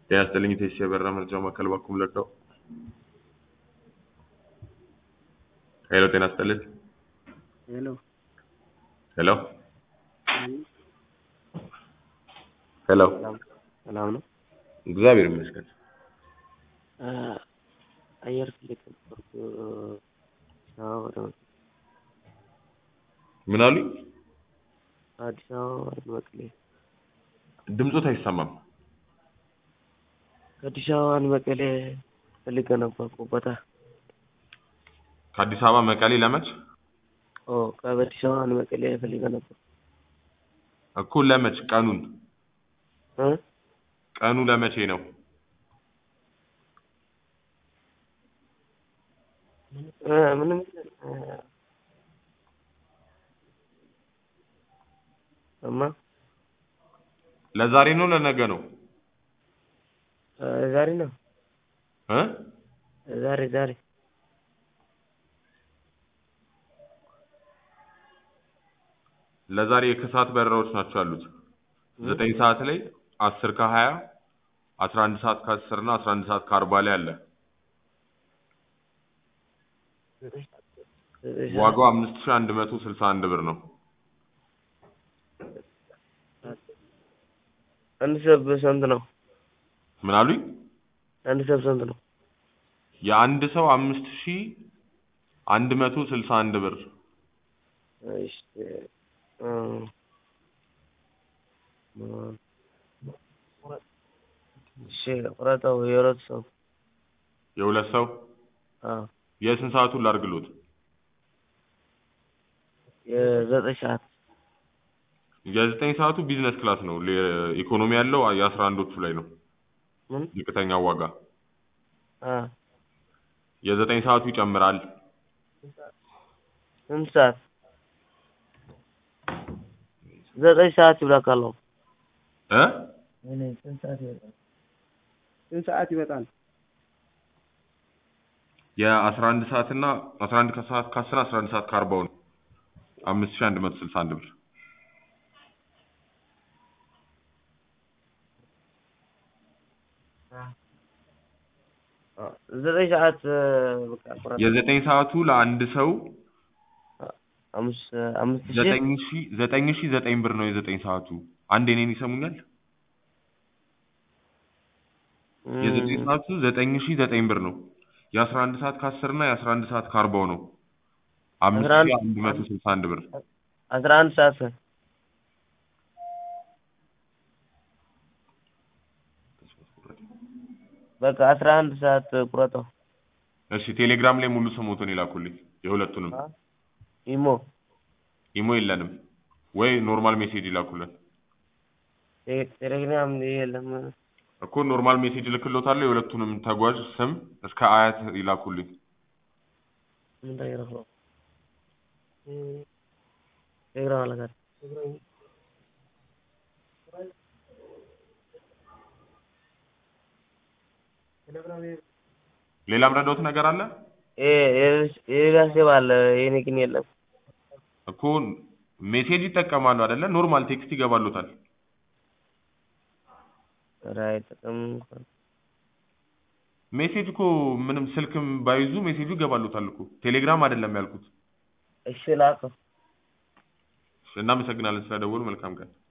ጤና ይስጥልኝ ቴስ የበራ መረጃ ማዕከል ባኩም ለዳው ሄሎ ጤና ይስጥልኝ ሄሎ ሄሎ ሄሎ ሰላም ነው። እግዚአብሔር ይመስገን አየር ፍለጋ ነበርኩ አዲስ አበባ ወደ ምን አሉኝ አዲስ አበባ ወደ መቀሌ ድምፆት አይሰማም ከአዲስ አበባ ወደ መቀሌ ፈልጌ ነበርኩ ቦታ ከአዲስ አበባ መቀሌ ለመች ኦ ከአዲስ አበባ ወደ መቀሌ ፈልጌ ነበር እኮ ለመች ቀኑን እ ቀኑ ለመቼ ነው እ ምንም እ እማ ለዛሬ ነው ለነገ ነው እ ዛሬ ነው እ ዛሬ ዛሬ ለዛሬ የከሰዓት በረራዎች ናቸው ያሉት ዘጠኝ ሰዓት ላይ አስር ከሀያ አስራ አንድ ሰዓት ከአስር እና አስራ አንድ ሰዓት ከአርባ ላይ አለ ዋጋው አምስት ሺህ አንድ መቶ ስልሳ አንድ ብር ነው አንድ ሰብ ስንት ነው? ምን አሉኝ አንድ ሰብ ስንት ነው? የአንድ ሰው አምስት ሺህ አንድ መቶ ስልሳ አንድ ብር እሺ እ እሺ ቁረጠው የሁለት ሰው የሁለት ሰው አዎ የስንት ሰዓቱን ላድርግሎት የዘጠኝ ሰዓት የዘጠኝ ሰዓቱ ቢዝነስ ክላስ ነው ሌ- ኢኮኖሚ ያለው የአስራ አንዶቹ ላይ ነው ምን ዝቅተኛው ዋጋ አ የዘጠኝ ሰዓቱ ይጨምራል ስንት ሰዓት ዘጠኝ ሰዓት ይብላካለሁ እ ስንት ሰዓት ይወጣል ስንት ሰዓት ይወጣል የአስራ አንድ ሰዓት እና አስራ አንድ ከሰዓት ከአስር አስራ አንድ ሰዓት ከአርባው ነው አምስት ሺህ አንድ መቶ ስልሳ አንድ ብር ዘጠኝ ሰዓት በቃ ቁረጥ የዘጠኝ ሰዓቱ ለአንድ ሰው አምስት አምስት ሺህ ዘጠኝ ሺህ ዘጠኝ ሺህ ዘጠኝ ብር ነው የዘጠኝ ሰዓቱ አንድ እኔን ይሰሙኛል የዘጠኝ ሰዓቱ ዘጠኝ ሺህ ዘጠኝ ብር ነው የአስራ አንድ ሰዓት ከአስር እና የአስራ አንድ ሰዓት ከአርባው ነው አምስት አስራ አንድ ሺህ አንድ መቶ ስልሳ አንድ ብር አስራ አንድ ሰዓት በቃ አስራ አንድ ሰዓት ቁረጠው እሺ ቴሌግራም ላይ ሙሉ ስሞቱን ይላኩልኝ የሁለቱንም ኢሞ ኢሞ የለንም ወይ ኖርማል ሜሴጅ ይላኩልን ቴ- ቴሌግራም የለም እኮ ኖርማል ሜሴጅ ልክሎታለሁ የሁለቱንም ተጓዥ ስም እስከ አያት ይላኩልኝ ምን ተገረፈ ቴሌግራም አለጋር ሌላም ረዳሁት ነገር አለ የሌላ ሴብ አለ የኔ ግን የለም እኮ ሜሴጅ ይጠቀማሉ አይደለ ኖርማል ቴክስት ይገባሉታል ኧረ አይጠቀምም እንኳን ሜሴጅ እኮ ምንም ስልክም ባይዙ ሜሴጁ ይገባሉታል እኮ ቴሌግራም አይደለም ያልኩት እሺ ላከው እናመሰግናለን ስለደወሉ መልካም ቀን